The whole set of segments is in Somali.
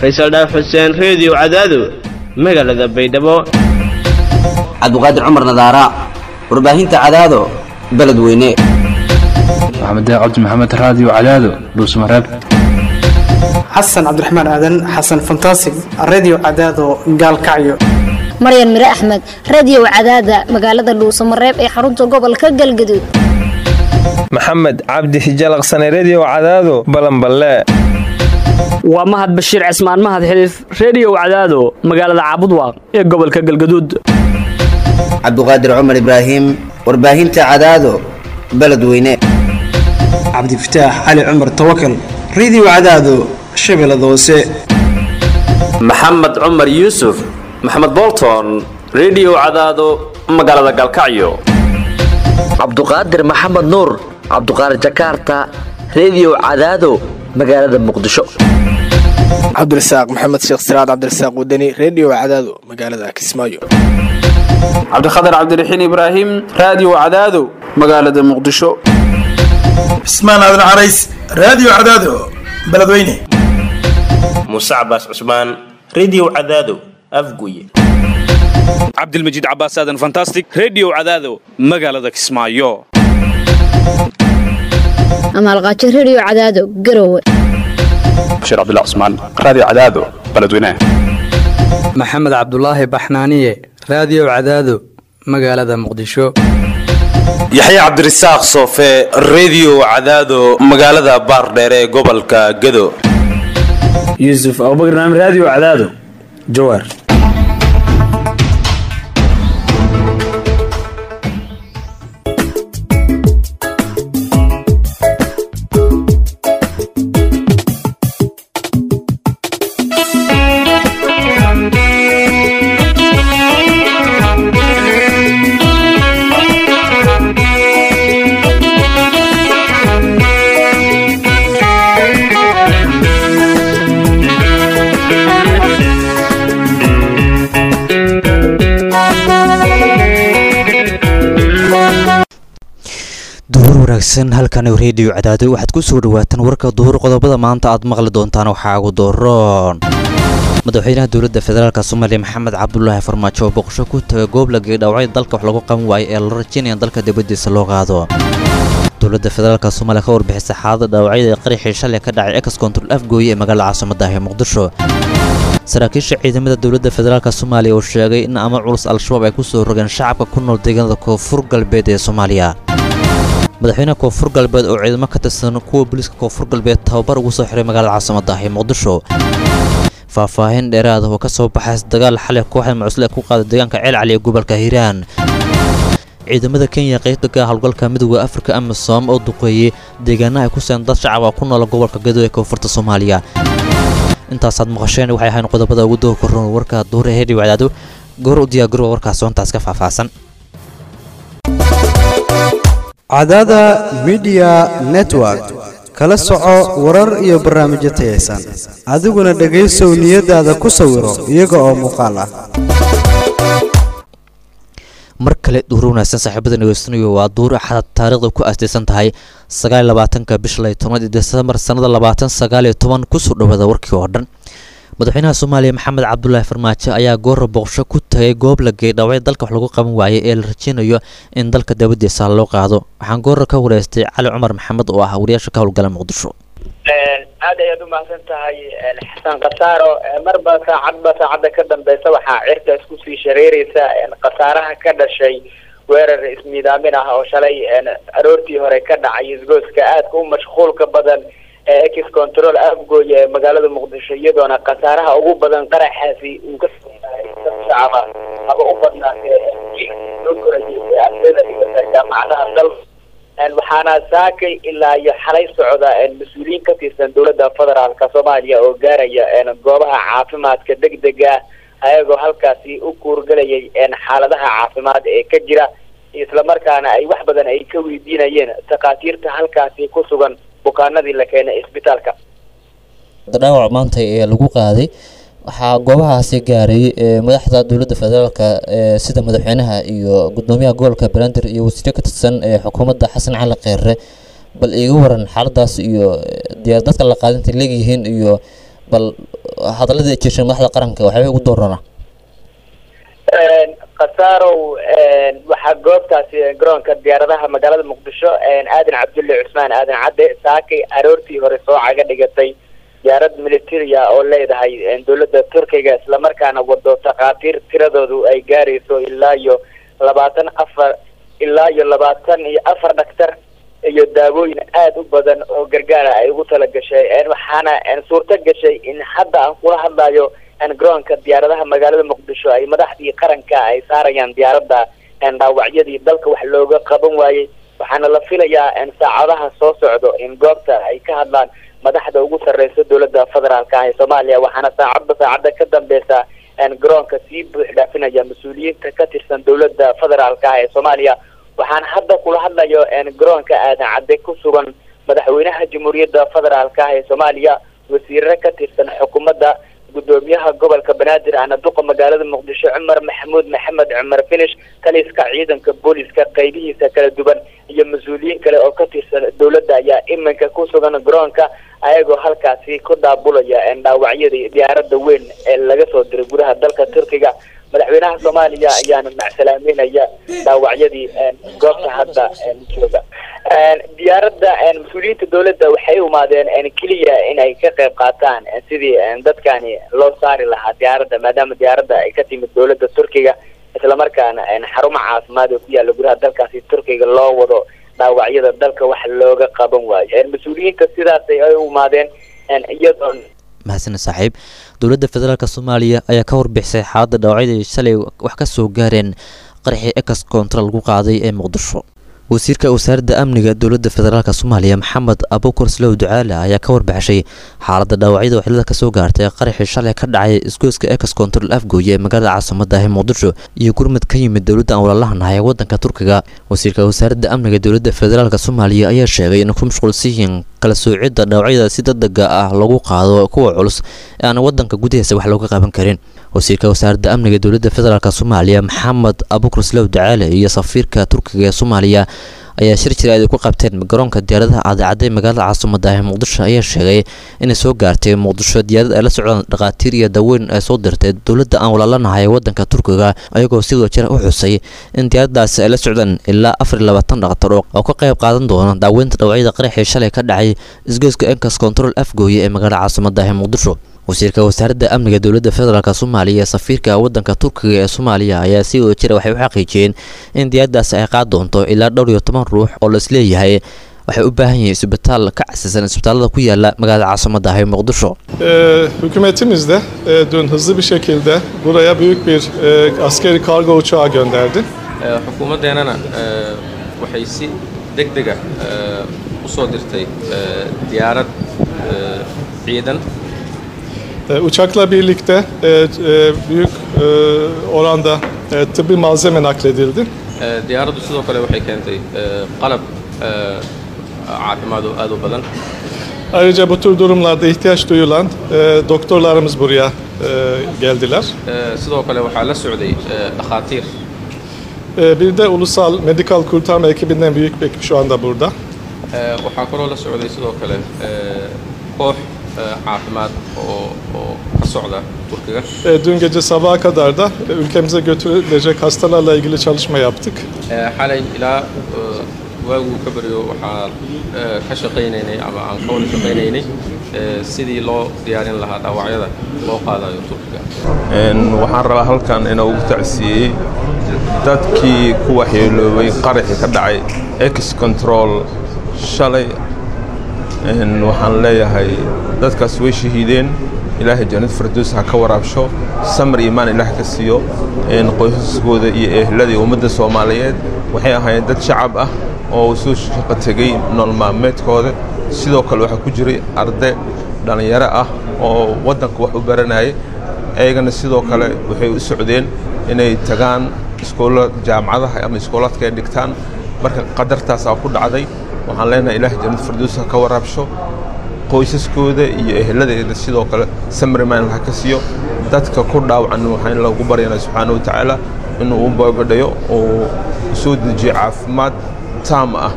faysal dhaaf xuseen reediyo cadaado magaalada baydhabo cabdiqaadir cumar nadaara warbaahinta cadaado beledweyne maxamed cabdi maxamed raadiyo cadaado dhuusmareeb xasan cabdiraxmaan aadan xasan fantasig redio cadaado gaalkacyo maryan mire axmed radiyow cadaada magaalada dhuusamareeb ee xarunta gobolka galgaduud maxamed cabdi hijalaqsane rediyo cadaado balanballe waa mahad bashiir cismaan mahad xiliif reediyow cadaado magaalada caabudwaaq ee gobolka galgaduud cabdiqaadir cumar ibraahim warbaahinta cadaado beledweyne cabdifataax cali cumar tawakal redio cadaado shabeellada hoose maxamed cumar yuusuf maxamed bolton rediyo cadaado magaalada galkacyo cabduqaadir maxamed nuur cabduqaadir jakaarta rediyo cadaado magaalada muqdisho cabdirasaaq maxamed sheekh siraad cabdirasaaq wadani rediyo cadaado magaalada kismaayo cabdikhatar cabdiraxiin ibraahim raadiyo cadaado magaalada muqdisho cismaan aadan carays raadiyo cadaado beledweyne muuse cabaas cusmaan rediyo cadaado afguye cabdilmajiid cabaas aadan fantastic rediyo cadaado magaalada kismaayo amaalqaajo rediyo cadaado garowe bashiir cabdilla cusmaan raadiyo cadaado beledweyne maxamed cabdulaahi baxnaaniye raadiyo cadaado magaalada muqdisho yaxya cabdirasaaq soofe rediyo cadaado magaalada baardheere ee gobolka gado yuusuf abubakar naam raadiyo cadaado jawaar wanaagsan halkan reediyo cadaado waxaad ku soo dhawaataan warka duhur qodobada maanta aad maqli doontaan waxaa ugu dooroon madaxweynaha dowladda federaalk soomaaliya maxamed cabdulaahi farmaajo oo boqosho ku tagay goob lagey dhaawacyo dalka wax lagu qaban waayay ee la rajaynaya dalka dibaddiisa loo qaado dowladda federaalk soomaaliya ka warbixisay xaalada dhaawacyada ee qaraxii shalay ka dhacay ex control afgooye ee magaalada caasimada ee muqdisho saraakiisha ciidamada dowladda federaalk soomaaliya oo sheegay in ama culus al-shabaab ay ku soo rogeen shacabka ku nool deegaanada koonfur galbeed ee soomaaliya madaxweynaha koonfur galbeed oo ciidamo ka tirsan kuwa booliiska koonfur galbeed tababar ugu soo xiray magaalada caasimada ee muqdisho faahfaahin dheeraada oo ka soo baxays dagaal xalay kooxda mucusle ku qaaday deegaanka ceelcali ee gobolka hiiraan ciidamada kenya qaybtaga howlgalka midooda afrika amisom oo duqeeyey deegaanaha ay ku seen dad shacab ah ku noola gobolka gado ee koonfurta soomaaliya intaasaad maqasheen waxay ahayn qodobada ugu doo korroon warka duure hedhi wacdaado goor u diyaagarowa warkaas soontaas ka faahfaahsan cadaada midiya network kala soco warar iyo barnaamijyo tayaysan adiguna dhegaysow niyadaada ku sawiro iyaga oo muuqaal ah mar kale duur wanaagsan saaxiibada nageystanuyo waa duur axad taariikhda ku aastaysan tahay sagaal labaatanka bisha lay tobnaad desembar sannada labaatan sagaal iyo toban kusoo dhawaada warkii oo dhan madaxweynaha soomaaliya maxamed cabdulaahi farmaajo ayaa goora boqosho ku tagay goob la geey dhaawacyo dalka wax lagu qaban waayay ee la rajeynayo in dalka dabadiisa loo qaado waxaan goora ka wareystay cali cumar maxamed oo ah wariyaasha ka howlgala muqdisho aad ayaad u mahadsan tahay xasan khasaaro marba saacadba saacadda ka dambeysa waxaa cirka isku sii shareereysa khasaaraha ka dhashay weerar ismiidaamin ah oo shalay aroortii hore ka dhacay isgooska aadka u mashquulka badan ee ex control afgooye ee magaalada muqdisho iyadoona khasaaraha ugu badan qaraxaasi uu ka shacaba haba u badnaatee loo korayay ardayda dhigata jaamacadaha dalka waxaana saakay ilaa iyo xalay socda mas-uuliyiin ka tirsan dowladda federaalka soomaaliya oo gaaraya goobaha caafimaadka degdega ayagoo halkaasi u kuurgalayay xaaladaha caafimaad ee ka jira islamarkaana ay wax badan ay ka weydiinayeen takhaatiirta halkaasi ku sugan bukaanadii la keenay isbitaalka dhaawac maanta ee lagu qaaday waxaa goobahaasi gaaray madaxda dowladda federaalka sida madaxweynaha iyo gudoomiyaha gobolka banaadir iyo wasiiro ka tirsan ee xukuumadda xasan cali kheyre bal iiga waran xaaladaas iyo diyaar dadka la qaadintay leegyihiin iyo bal hadaladii ay jeesheen madaxda qaranka waxyaabay ugu doorana khasaarow waxaa goobtaasi garoonka diyaaradaha magaalada muqdisho aadan cabdulle cusmaan aadan cadde saakay aroortii hore soo caga dhigatay diyaarad militaria oo leedahay dowladda turkiga islamarkaana wado takhaatiir tiradoodu ay gaarayso ilaa iyo labaatan afar ilaa iyo labaatan iyo afar dhaktar iyo daawooyin aada u badan oo gargaara ay ugu tala gashay waxaana suurto gashay in hadda aan kula hadlayo garoonka diyaaradaha magaalada muqdisho ay madaxdii qaranka ay saarayaan diyaaradda dhaawacyadii dalka wax looga qaban waayey waxaana la filayaa saacadaha soo socdo in goobta ay ka hadlaan madaxda ugu sarreysa dowladda federaalka ah ee soomaaliya waxaana saacadba saacadda ka dambeysa garoonka sii buux dhaafinaya mas-uuliyiinta ka tirsan dowladda federaalka ah ee soomaaliya waxaana hadda kula hadlayo garoonka aadan cadde ku sugan madaxweynaha jamhuuriyadda federaalka ah ee soomaaliya wasiirre ka tirsan xukuumadda gudoomiyaha gobolka banaadir ana duqa magaalada muqdisho cumar maxamuud maxamed cumar finish taliska ciidanka booliska qaybihiisa kala duwan iyo mas-uuliyiin kale oo ka tirsan dowladda ayaa iminka ku sugan garoonka ayagoo halkaasi ku daabulaya dhaawacyadii diyaaradda weyn ee laga soo diray gudaha dalka turkiga madaxweynaha soomaaliya ayaana macsalaameynaya dhaawacyadii goobta hadda jooga diyaaradda mas-uuliyiinta dowladda waxay umaadeen keliya in ay ka qayb qaataan sidii dadkani loo saari lahaa diyaaradda maadaama diyaaradda ay ka timid dowladda turkiga islamarkaana xarumo caafimaad oo ku yaala gudaha dalkaasi turkiga loo wado dhaawacyada dalka wax looga qaban waayo mas-uuliyiinta sidaasay ay umaadeen iyadoon mahadsan saaxiib dowladda federaalk soomaaliya ayaa ka warbixisay xaaladda dhaawacyadii shalay wax ka soo gaareen qaraxii ex control lagu qaaday ee muqdisho wasiirka wasaaradda amniga dowladda federaalk soomaaliya maxamed abuukar slow ducaale ayaa ka warbixishay xaaladda dhaawacyada waxyeelada kasoo gaartay qaraxii shalay ka dhacay isgoyska ex control afgooye ee magaalada caasimada ah ee muqdisho iyo gurmad ka yimid dowladda aan walaalahanahay ee wadanka turkiga wasiirka wasaaradda amniga dowladda federaalk soomaaliya ayaa sheegay inay ku mashquulsan yihiin kala soocidda dhaawacyada si degdega ah lagu qaado kuwa culus ee aan wadanka gudihiisa wax looga qaban karin wasiirka wasaaradda amniga dowladda federaalk soomaaliya maxamed abuukar slow ducaale iyo safiirka turkiga ee soomaaliya ayaa shir jira ay ku qabteen garoonka diyaaradaha cadacadda ee magaalada caasimada ah ee muqdisho ayaa sheegay inay soo gaartay muqdisho diyaarad ay la socdaan dhakhaatiir iyo daaweyn ay soo dirtay dowladda aan walaalanahay ee wadanka turkiga ayagoo sidoo jira u xusay in diyaaradaasi ay la socdaan ilaa afar iyo labaatan dhakhtar oo ka qayb qaadan doona daaweynta dhawacyada qaraxii shalay ka dhacay isgoyska enkas control afgooye ee magaalada caasimada ah ee muqdisho wasiirka wasaaradda amniga dowladda federaalk soomaaliya ee safiirka wadanka turkiga ee soomaaliya ayaa si wada jira waxay u xaqiijiyeen in diyaaradaasi ay qaad doonto ilaa dhowr iyo toban ruux oo la isleeyahay waxay u baahan yihiin isbitaal ka casisan isbitaalada ku yaala magaalada caasimada ah ee muqdisho hükümetimiz de e, dün hızlı bir şekilde buraya büyük bir e, askeri kargo uçağı gönderdi. xukuumaddeenana waxay si deg dega u soo dirtay diyaarad ciidan E, uçakla birlikte e, e, büyük e, oranda e, tıbbi malzeme nakledildi. diyaaraddu sidoo kale waxay keentay qalab caafimaad oo aad u badan Ayrıca bu tür durumlarda ihtiyaç duyulan e, doktorlarımız buraya e, geldiler. sidoo kale waxaa la socday dhakhaatiir E, bir de ulusal medikal kurtarma ekibinden büyük bir ekip şu anda burada. waxaa kaloo la socday sidoo kale koox caafimaad oo oo ka socda turkiga E, dün gece sabaha kadar da e, ülkemize götürülecek hastalarla ilgili çalışma yaptık. xalay ilaa waaguu ka baryo waxaan ka shaqaynaynay ama aan ka wada shaqaynaynay sidii loo diyaarin lahaa dhaawacyada loo qaadayo turkiga waxaan rabaa halkan inuu ugu tacsiiyey dadkii ku waxyeeloobay qaraxii ka dhacay ex control shalay waxaan leeyahay dadkaas way shahiideen ilaahay jannad fardoos ha ka waraabsho samar iimaan ilaah ka siiyo qoysaskooda iyo ehladii ummadda soomaaliyeed waxay ahaayeen dad shacab ah oo soo shaqo tegey nolol maalmeedkooda sidoo kale waxaa ku jiray arday dhallinyaro ah oo waddanka wax u baranayay ayagana sidoo kale waxay u socdeen inay tagaan iskoolla jaamacadaha ama iskoolaadka ay dhigtaan marka qadartaasaa ku dhacday waxaan leenahay ilaah jannad fardoos ha ka waraabsho qoysaskooda iyo eheladeeda sidoo kale samriman ha ka siiyo dadka ku dhaawacan waxaan lagu baryanaa subxaana wa tacaala inuu u boogadhayo oo soo dejiyo caafimaad taam ah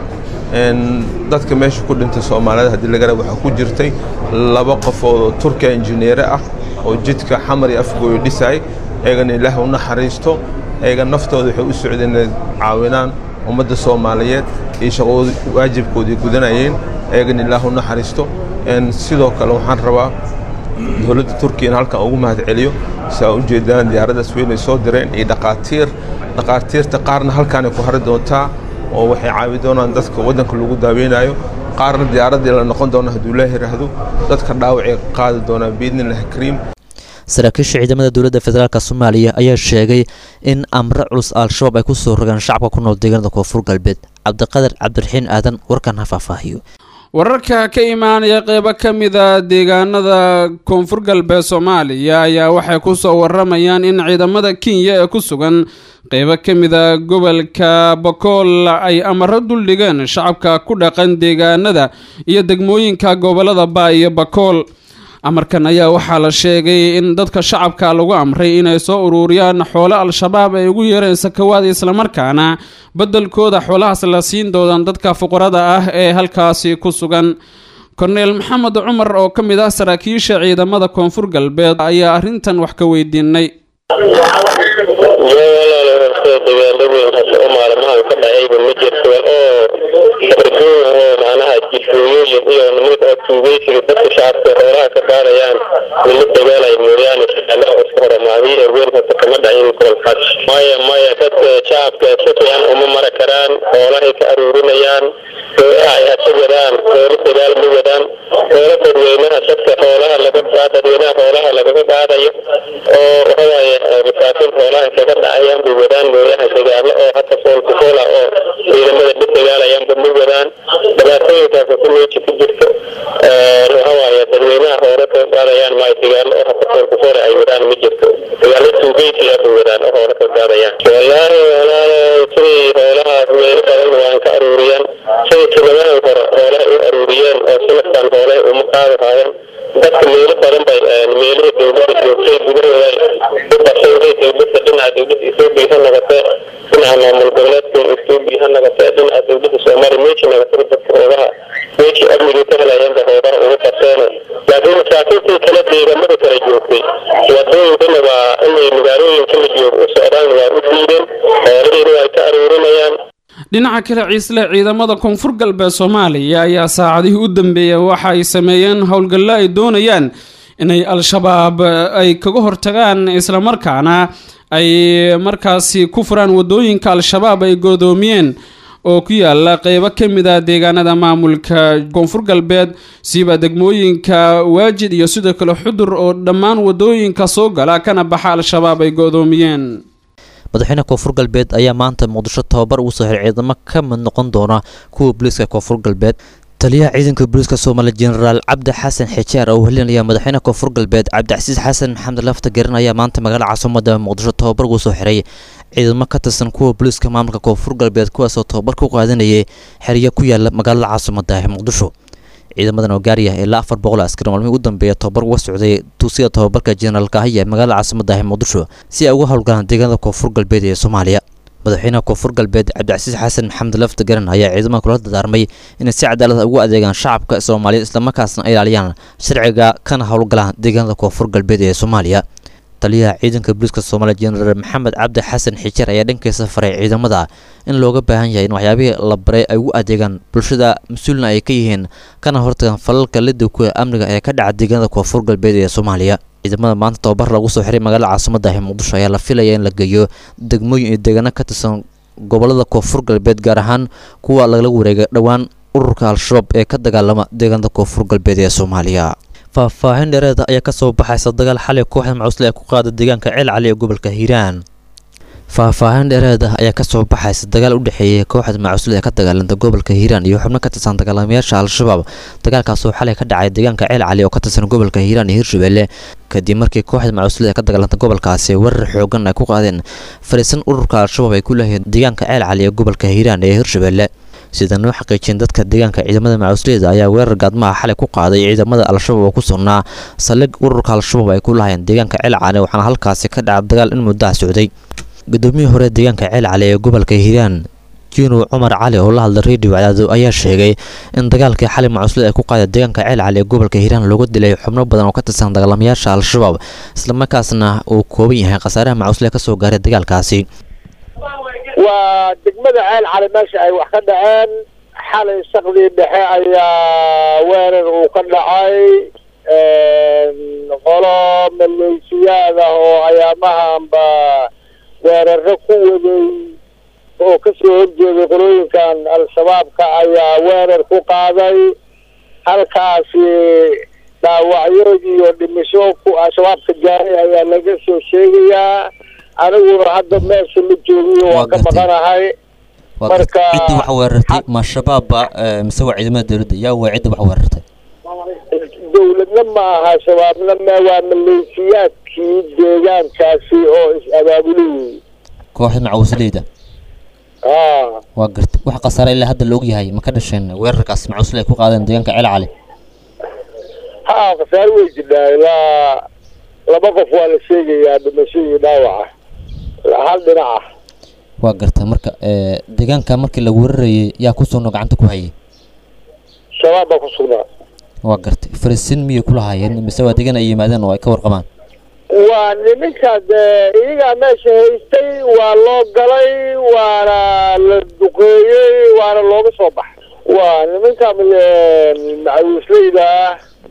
dadka meesha ku dhintay soomaalida haddii laga raba waxaa ku jirtay laba qofood oo turkiya injineere ah oo jidka xamar iyo afgooyo dhisay eegana ilaah u naxariisto eega naftooda waxay u socdeen inay caawinaan ummadda soomaaliyeed iyo shaqood waajibkoodii gudanayeen eegana ilaah u naxariisto sidoo kale waxaan rabaa dowladda turkiya in halkan ugu mahad celiyo si aa ujeedaan diyaaraddaas weynay soo direen iyo dhaqaatiir dhaqaatiirta qaarna halkaanay ku hari doontaa oo waxay caawi doonaan dadka waddanka lagu daaweynayo qaarna diyaaraddii la noqon doona hadduu la yiraahdo dadka dhaawacay qaadi doonaa biidnillahi kariim saraakiisha ciidamada dowladda federaalk soomaaliya ayaa sheegay in amre culus al-shabaab ay ku soo rogaan shacabka ku nool deegaanada koonfur galbeed cabdiqadar cabdiraxiin aadan warkan ha faahfaahiyo wararka ka imaanaya qeybo ka mida deegaanada koonfur galbeed soomaaliya ayaa waxay ku soo waramayaan in ciidamada kenya ee ku sugan qeybo ka mida gobolka bakool ay amaro duldhigeen shacabka ku dhaqan deegaanada iyo degmooyinka gobolada baa iyo bakool amarkan ayaa waxaa la sheegay in dadka shacabka lagu amray inay soo ururiyaan xoolo al-shabaab ay ugu yeereen sakawaada islamarkaana beddelkooda xoolahaas la siin doodaan dadka fuqarada ah ee halkaasi ku sugan korneel maxamed cumar oo ka mid ah saraakiisha ciidamada koonfur galbeed ayaa arrintan wax ka weydiinay maalmahan ka dhacayba ma jirto oo sarduun oo macnaha jidhooyooyin iyo nimid oo tuugeysiga dadka shacabka xoolaha ka baarayaan nima dagaalaya mooyaane shaqaalaha isku horamaadiy ee weyn hata kama dhacin kolkaas maya maya dadka shacabka si fiican uma mara karaan xoolahay ka aruurinayaan xoolaha ay hata wadaan xoolo dagaal ma wadaan xoolo dadweynaha dadka xoolaha laga dadweynaha xoolaha lagaga qaadayo oo waxawaaye masaakiin xoolaha kaga dhacayaan bay wadaan mooyaha dagaalo oo hata foolku foola oo ciidamada la dagaalayaanba ma wadaan dhibaatooyinkaas ku meeji ku jirto waxawaaye dadweynaha xoolo kaga qaadayaan maayo dagaalo oo hata foolku foola ay wadaan ma jirto dagaalo tuugeysiga bay wadaan oo xoolo kaga qaadayaan wallaahi walaalo siday xoolahaas meelo badan waan ka aruuriyaan siday tilamahan hore xoolaha u aruuriyeen oo sanadkan xoolaha uma qaadi haayeen dadka meelo badan bay meelihii dowladda joogtay gudahooda u basayday dowladda dhinaca dowladda etoobiya ha noqotee dhinaca maamul goboleedka etoobiya ha noqotee dhinaca dowladda soomaaliya meeji noqotay dadka hoogaha meeji amniga ka helayeenba hoogaha ugu qabteen laakiin masaakiintii kale deegaamada kala joogtay wadooyinkana waa inay magaalooyinka la joogo u socdaan waa u diideen xoolahiina waa ka aruurinayaan dhinaca kale ciisle ciidamada koonfur galbeed soomaaliya ayaa saacadihii u dambeeyay waxa ay sameeyeen howlgallo ay doonayaan inay al-shabaab ay kaga hortagaan islamarkaana ay markaasi ku furaan wadooyinka al-shabaab ay goodoomiyeen oo ku yaala qeybo ka mid a deegaanada maamulka koonfur galbeed siiba degmooyinka waajid iyo sidoo kale xudur oo dhammaan wadooyinka soo gala kana baxa al-shabaab ay goodoomiyeen madaxweyne koonfur galbeed ayaa maanta muqdisho tababar ugu soo xiray ciidamo ka mid noqon doona kuwa booliiska koonfur galbeed taliyaha ciidanka booliiska soomaaliya jenaraal cabdi xasan xijaar oo helinaya madaxweyne koonfur galbeed cabdicasiis xasan maxamed lafta garan ayaa maanta magaalada caasimada muqdisho tababar ugu soo xiray ciidamo ka tirsan kuwa booliiska maamulka koonfur galbeed kuwaasoo tababar ku qaadanayay xeryo ku yaala magaalada caasimada ee muqdisho ciidamadan oo gaaraya ilaa afar boqol askari maalmihii ugu dambeeya tababar uga socday tuusida tababarka jenaraalka ahiya ee magaalada caasimada ah muqdisho si ay uga howlgalaan deegaanada koonfur galbeed ee soomaaliya madaxweynaha koonfur galbeed cabdicasiis xasan maxamed lafta garan ayaa ciidamada kula dadaarmay inay si cadaalad ugu adeegaan shacabka soomaaliya islamarkaasna ay ilaaliyaan sharciga kana howlgalaan deegaanada koonfur galbeed ee soomaaliya taliyaha ciidanka booliiska soomaaliya jenaraal maxamed cabdi xasan xijar ayaa dhankiisa faray ciidamada in looga baahan yahay in waxyaabihii la baray ay ugu adeegaan bulshada mas-uulna ay ka yihiin kana hortagaan falalka lidowka amniga ee ka dhaca deegaanada koonfur galbeed ee soomaaliya ciidamada maanta tababar lagu soo xiray magaalada caasimada ah muqdisho ayaa la filaya in la geeyo degmooyin iyo deegaano ka tirsan gobolada koonfur galbeed gaar ahaan kuwa lagala wareegay dhowaan ururka al-shabaab ee ka dagaalama deegaanada koonfur galbeed ee soomaaliya faahfaahin dheereeda ayaa kasoo baxaysa dagaal xalay kooxda macuusle ee ku qaada deegaanka ceel cali ee gobolka hiiraan faahfaahin dheereed ah ayaa kasoo baxaysa dagaal u dhexeeyay kooxda macuusle ee ka dagaalanta gobolka hiiraan iyo xubno ka tirsan dagaalamayaasha al-shabaab dagaalkaasoo xalay ka dhacay deegaanka ceel cali oo ka tirsan gobolka hiiraan iyo hirshabelle kadib markii kooxda macuusle ee ka dagaalanta gobolkaasi weerar xoogan ay ku qaadeen fariisan ururka al-shabaab ay ku leeyihiin deegaanka ceel cali ee gobolka hiiraan ee hirshabelle sida noo xaqiijiyeen dadka deegaanka ciidamada macuusleyda ayaa weerar gaadmaha xalay ku qaaday ciidamada al-shabaab oo ku sugnaa saldhig ururka al-shabaab ay ku lahayeen deegaanka ceel cali waxaana halkaasi ka dhaca dagaal in muddaha socday gudoomiyihii hore deegaanka ceel cali ee gobolka hiiraan jiinu cumar cali oo la hadlay redio cadaado ayaa sheegay in dagaalkii xali macuslid ay ku qaaday deegaanka ceel cali ee gobolka hiiraan looga dilay xubno badan oo ka tirsan dagaalamayaasha al-shabaab islamarkaasna uu kooban yahay khasaaraha macuslid kasoo gaaray dagaalkaasi waa degmada ceel cali meesha ay wax ka dhaceen xalay saqdii dhexe ayaa weerar uu ka dhacay qolo maleeshiyaad ah oo ayaamahanba weeraro ku waday oo kasoo horjeeday qolooyinkan al-shabaabka ayaa weerar ku qaaday halkaasi dhaawacyo iyo dhimisho ku al-shabaabka gaaray ayaa laga soo sheegayaa aniguna hadda meesha la joogiyo waan ka maqanahay marka cidda wax weerartay ma shabaabba mise waa ciidamada dowladda yaa waa cidda wax weerartay dowladna ma aha shabaabna ma waa maleeshiyaadkii deegaankaasi oo is-abaabulay kooxda macawisleyda haa waa gartay wax khasaare ilaa hadda la ogyahay ma ka dhasheen weerarkaas macawisle ay ku qaadeen deegaanka ceel cali haa khasaare way jirtaa ilaa laba qof waa la sheegayaa dhimasho iyo dhaawaca hal dhinac ah waa gartay marka deegaanka markii la weerarayay yaa ku sugno gacanta ku hayay shabaab baa ku sugnaa waa gartay farisin miyay kula haayeen mise waa deegaan ay yimaadeen oo ay ka warqabaan waa niminka dee iyagaa meesha haystay waa loo galay waana la duqeeyey waana looga soo baxay waa niminka macawisleyda ah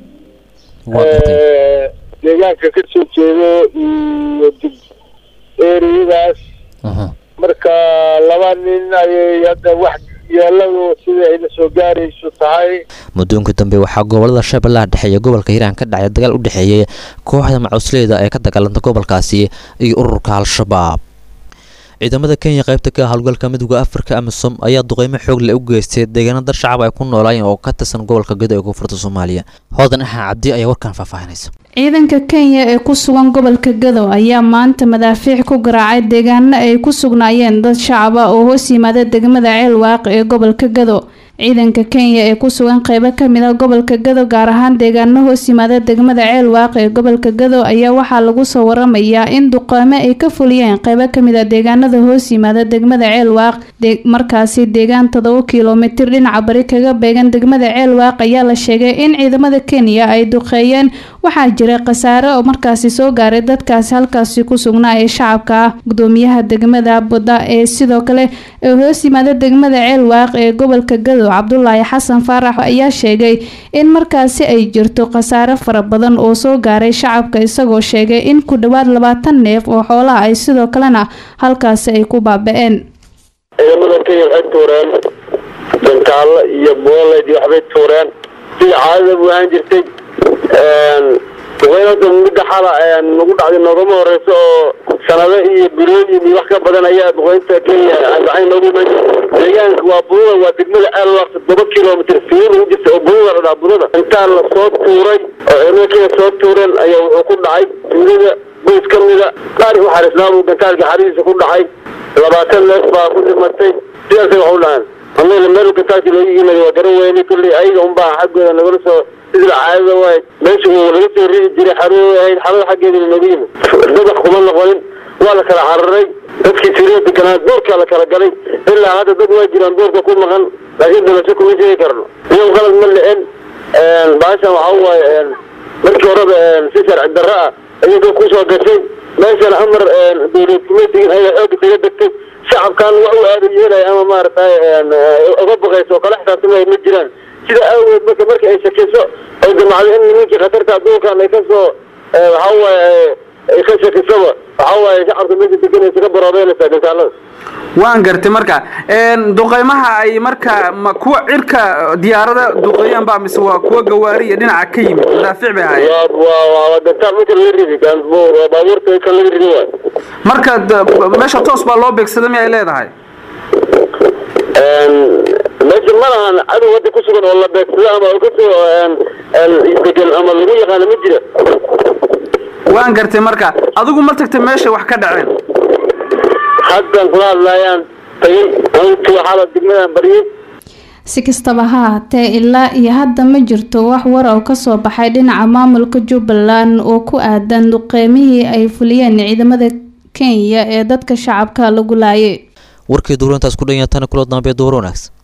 deegaanka ka soo jeedo iyo dig eriyadaas marka laba nin ayay hadda wax yeeladu sida ayna soo gaarayso tahay muddooyinkii dambe waxaa gobolada shabeellaha dhexe iyo gobolka hiiraan ka dhacay dagaal u dhexeeyay kooxda macusleyda ee ka dagaalanta gobolkaasi iyo ururka al-shabaab ciidamada kenya qaybta ka howlgalka midooda afrika amisom ayaa duqeymo xoog leh u geystay deegaano dar shacab ay ku noolaayeen oo ka tirsan gobolka gedo ee koonfurta soomaaliya hoodan axaa cabdi ayaa warkan faahfaahinaysa ciidanka kenya ee ku sugan gobolka gadow ayaa maanta madaafiic ku garaacay deegaano ay ku sugnaayeen dad shacab ah oo hoos yimaada degmada ceel waaqi ee gobolka gadow ciidanka kenya ee ku sugan qeybo kamid ah gobolka gadow gaar ahaan deegaano hoos yimaada degmada ceel waaqi ee gobolka gadow ayaa waxaa lagu soo waramayaa in duqeymo ay ka fuliyeen qeybo kamid ah deegaanada hoos yimaada degmada ceel waaq markaasi deegaan todoba kilomitir dhinaca bari kaga beegan degmada ceel waaq ayaa la sheegay in ciidamada kenya ay duqeeyeen waxaa jira khasaare oo markaasi soo gaaray dadkaasi halkaasi ku sugnaa ee shacabka ah gudoomiyaha degmada buda ee sidoo kale ee hoos yimaada degmada ceel waaq ee gobolka gadow cabdulaahi xasan faarax ayaa sheegay in markaasi ay jirto khasaare fara badan oo soo gaaray shacabka isagoo sheegay in ku dhowaad labaatan neef oo xoolaha ay sidoo kalena halkaasi ay ku baaba-een ciidamada kenya waxay tuureen dantaallo iyo booled iyo waxbay tuureen sida caadada bu ahaan jirtay duqeynada midda xala nagu dhacday noogama horeyso oo sanado iyo bilooyin iyo wax ka badan ayaa duqeynta kenya gacan noogu iman deegaanka waa budada waa degmada alwaq todoba kilomitr fiir ugu jirta oo budada la dhaha budada intaa la soo tuuray oo ciidamada kenya soo tuureen ayaa wuxuu ku dhacay tuulada boys ka mida qaar uxarisnaabu gantaalka xaridiisa ku dhacay labaatan neef baa ku dhimatay sidaasay wax u dhahaan annaga meel gantaalkii looga yimid waa garan weyne kulley ayaga unbaa xaggooda nagala soo sida caadada waay meesha uu laga soo ridi jiray xaruu ahayd xarada xaggeeda nooga yimid dadax kuma noqonin waa la kala cararay dadkii siriya deganaa doorkaa la kala galay ilaa hadda dad waa jiraan doorka ku maqan laakiin dalasho kuma sheegi karno iyago qalad ma le-en baashan waxa waaye markii horeba si sharci darro ah iyadoo kusoo gashay meeshan amar dowlad kuma digin ayaa ooga daga degtay shacabkan wax u aada yeelaya ama maaragtay uga baqayso oo kala xisaabtamaya ma jiraan sida aaweed marka marka ay shakiso ay damacdo in nimankii khatarta adduunkan ay kasoo waxa waaye ay ka shakisaba waxa waaye shacabka meesha deganaysa ka baroobeynaysaa gantaalada waan gartay marka duqeymaha ay marka ma kuwa cirka diyaarada duqeeyaan ba mise waa kuwa gawaari iyo dhinaca ka yimid madaafiic bay ahaayeen waa gantaal marka laga ridi baabuurta kan laga ridi waay marka meesha toos baa loo beegsada mi ay leedahay meesha ma lahan cadow hadda ku sugan oo la beegsado ama oo kasoo degan ama lagu yaqaano ma jira waan gartay marka adigu ma tagtay meeshay wax ka dhaceen haddan kula hadlaayaan tagay antu waxaala degmadan baryay si kastaba ha ahaatee ilaa iyo hadda ma jirto wax war oo kasoo baxay dhinaca maamulka jubbaland oo ku aadan duqeymihii ay fuliyeen ciidamada kenya ee dadka shacabka lagu laayay warkii duurintaas ku dhan yahay tani kula dambe duur wanaagsan